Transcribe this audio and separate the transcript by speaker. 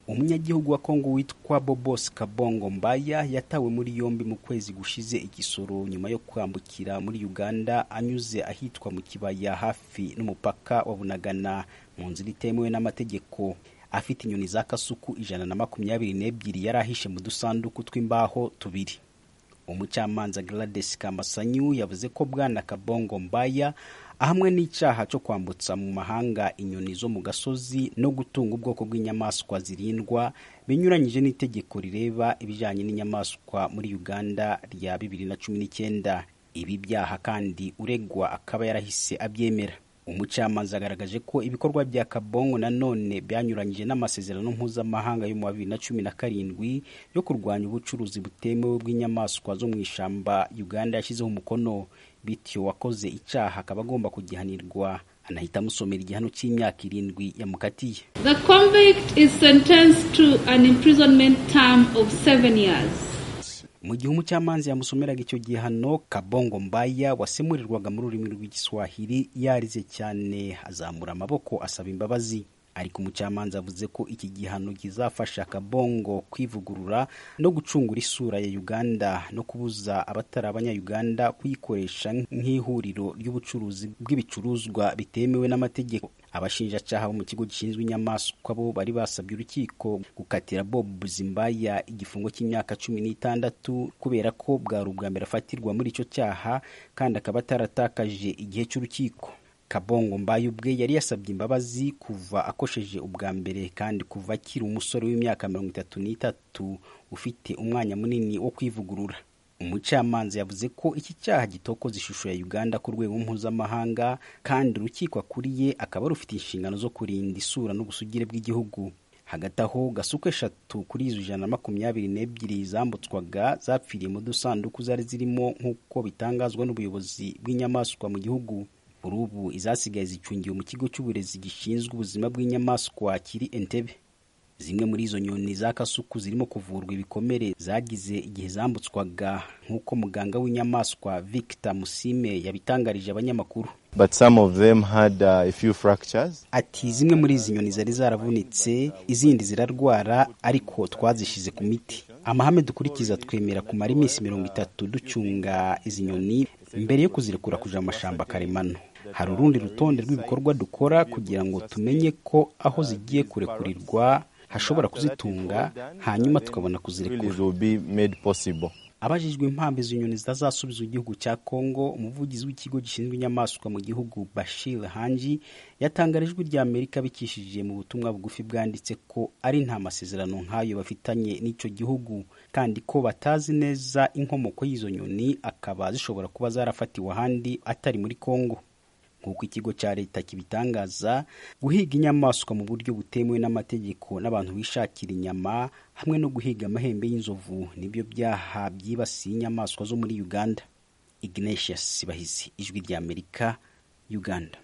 Speaker 1: umunyagihugu wa Kongo witwa Bobos Kabongo Mbaya yatawe muri yombi mu kwezi gushize igisoro nyuma yo kwambukira muri Uganda anyuze ahitwa mu kibaya hafi n'umupaka wa Bunagana mu nzira itemewe n'amategeko afite inyoni za kasuku ijana na makumyabiri n'ebyiri yari ahishe mu dusanduku tw'imbaho tubiri umucamanza Gladys Kamasanyu yavuze ko bwana Kabongo Mbaya ahamwe n'icyaha cyo kwambutsa mu mahanga inyoni zo mu gasozi no gutunga ubwoko bw'inyamaswa zirindwa binyuranyije n'itegeko rireba ibijyanye n'inyamaswa muri Uganda rya bibiri na cumi n'icyenda ibi byaha kandi uregwa akaba yarahise abyemera umucamanza agaragaje ko ibikorwa bya kabongo nanone byanyuranyije n'amasezerano mpuzamahanga yo mu wa bibiri na cumi na karindwi yo kurwanya ubucuruzi butemewe bw'inyamaswa zo mu ishyamba uganda yashyizeho umukono bityo wakoze icyaha akaba agomba kugihanirwa anahita amusomera igihano cy'imyaka irindwi yamukatiye
Speaker 2: the convict is sentenced to an imprisonment term of seven years
Speaker 1: mu gihe umucamanza yamusomeraga icyo gihano kabongo mbaya wasemurirwaga mu rurimi rw'igiswahili yarize cyane azamura amaboko asaba imbabazi ariko umucamanza avuze ko iki gihano kizafasha kabongo kwivugurura no gucungura isura ya uganda no kubuza abatari abanyayuganda kuyikoresha nk'ihuriro ry'ubucuruzi bw'ibicuruzwa bitemewe n'amategeko abashinjacaha bo mu kigo gishinzwe inyamaswa bo bari basabye urukiko gukatira bob zimbaya igifungo cy'imyaka cumi n'itandatu kubera ko bwari ubwa mbere afatirwa muri icyo cyaha kandi akaba ataratakaje igihe cy'urukiko kabongo mbaye ubwe yari yasabye imbabazi kuva akosheje ubwa mbere kandi kuva akiri umusore w'imyaka mirongo itatu n'itatu ufite umwanya munini wo kwivugurura umucamanza yavuze ko iki cyaha gitokoza ishusho ya uganda ku rwego mpuzamahanga kandi urukiko akuriye akaba rufite inshingano zo kurinda isura n'ubusugire bw'igihugu hagati aho gasuku eshatu kuri izo ijana na makumyabiri n'ebyiri zambutswaga zapfiriye mu dusanduku zari zirimo nk'uko bitangazwa n'ubuyobozi bw'inyamaswa mu gihugu kuri ubu izasigaye zicungiwe mu kigo cy'uburezi gishinzwe ubuzima bw'inyamaswa kiri entebe zimwe muri izo nyoni za kasuku zirimo kuvurwa ibikomere zagize igihe zambutswaga nk'uko muganga w'inyamaswa victor musime yabitangarije abanyamakuru
Speaker 3: But some of them had uh, a few fractures.
Speaker 1: Ati zimwe muri izi nyoni zari zaravunitse, izindi zirarwara ariko twazishize ku miti. Amahame dukurikiza twemera kumara iminsi mirongo itatu ducunga izi nyoni mbere yo kuzirekura kuja mu mashamba karemano. Hari urundi rutonde rw'ibikorwa dukora kugira ngo tumenye ko aho zigiye kurekurirwa hashobora kuzitunga hanyuma tukabona kuzirekura. abajijwe impamvu izo nyoni zitazasubiza igihugu cya kongo umuvugizi w'ikigo gishinzwe inyamaswa mu gihugu bashir hanji yatangarijwe rya amerika bikishije mu butumwa bugufi bwanditse ko ari nta masezerano nk'ayo bafitanye n'icyo gihugu kandi ko batazi neza inkomoko y'izo nyoni akaba zishobora kuba zarafatiwe ahandi atari muri kongo nk'uko ikigo cya leta kibitangaza guhiga inyamaswa mu buryo butemewe n'amategeko n'abantu bishakira inyama hamwe no guhiga amahembe y'inzovu nibyo byaha byibasiye inyamaswa zo muri uganda ignatius bahizi ijwi ry'amerika uganda